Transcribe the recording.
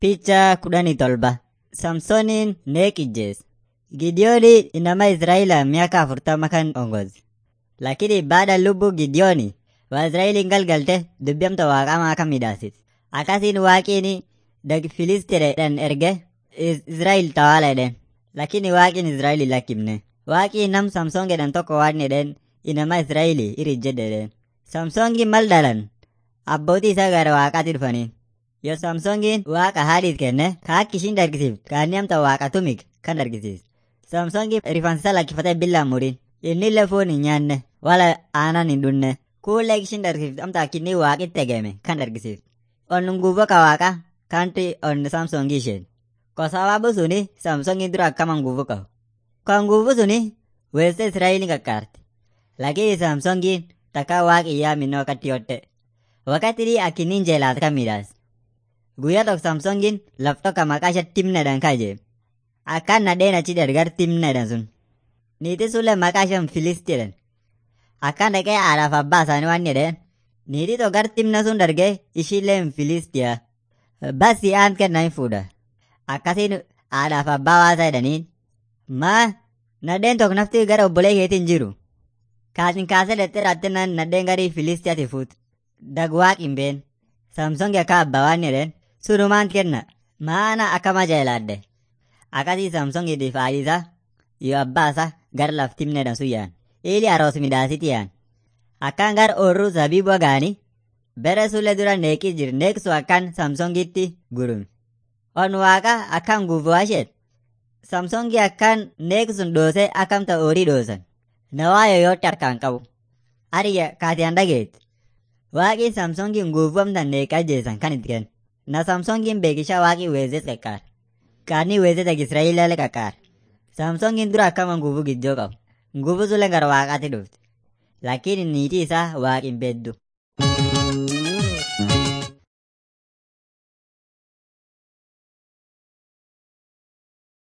Picha kudhanii tolba. Samsooniin neeq ijjees. Gidiyooni inama Israa'ila miaka afurtama kan ongozi. Lakini baada lubbuu Gidiyooni Waaziraa'eliin galgalte dubbamta waaqamaa kan midhaasit. Akkasiin waaqiin dag Filistireedhaan erge Israa'el tawaala jedheen. Lakini waaqiin Israa'el lakkifne. Waaqiin nam Samsoon jedhan tokko waan jedheen inama Israa'el irijjedhe jedheen. Samsoongiin mal dhalan abbootii isaa gara waaqaatti dhufanii. Yoo Samsoongiin waaqa haadhiis kenne ka akka ishiin dargisiiftu kaanni amta waaqa tumik kan dargisiis. Samsoongiin rifaansa lakkifatee billaan muriin. Inni illee foon hin nyaanne wala aanan hin dhunne. Kuulee ishiin dargisiiftu amta akkinni waaqitti egeeme kan dargisiiftu. Onnun guuboo ka waaqa kanti onni Samsoongii isheen. Ko sababu suni Samsoongiin dura akkaman guuboo qabu. Kan guuboo suni weessee Israa'eliin qaqqaarti. Lakini Samsoongiin takka waaqiyyaa minnoo akkatti yotte. Wakati akkinni jeelaat kan midhaas. Guyyaa tokko Samsoongiin laf tokko maqaa ishee timnedhaan kaje. Akkaan nadheen achi dargar timnedhaan sun. Niitiin sullee maqaa isheen Filistiidhaan. Akkaan dhaqee haadhaaf abbaa isaanii waan jedheen. Niitii tokko gar timna sun dargee ishiillee Filistiyaa. Basi aan kennaa hin fuudha. Akkasiin haadhaaf abbaa waasaa jedhaniin. Maa nadheen tokko nafti gara obbolee keetiin jiru. Kaasin kaasee dhexxee raattinaan nadheen garii Filistiyaati fuut. Dagwaaq hin been. Samsoongi akka abbaa waan jedheen. Sunumaan kenna. Maana akkama jeelaadde. Akkasii Samsoongiitiif haadhisaa yoo abbaasaa gara laftimneedhaan sun yaa'an. Ili aroos midhaasiti yaa'an. Akkaan gar oorruu zabiiboo gaanii. Bere sullee dura neeqii jir neeqsu akkaan Samsoongitti gurumi. On waaqa akkaan guufuu isheet. Samsoongi akkaan neeqsun dhoosee akkamta oorii dhoosan. Nawaa yoyootti harkaan qabu. Ariya kaatiyaan dhageetti. Waaqii Samsoongiin guufuamtan neeqaa jeesan kan itti kennu. Na Samsoongiin beekishaa waaqii weezees qaqqaar. Kaanii weezee dag Israa'eellee qaqqaar. Samsoongiin dura akkaman guufuu giddoo qabu. Guufuu sulle gara waaqaatti dhufti. Lakini niitii isaa waaqin beeddu.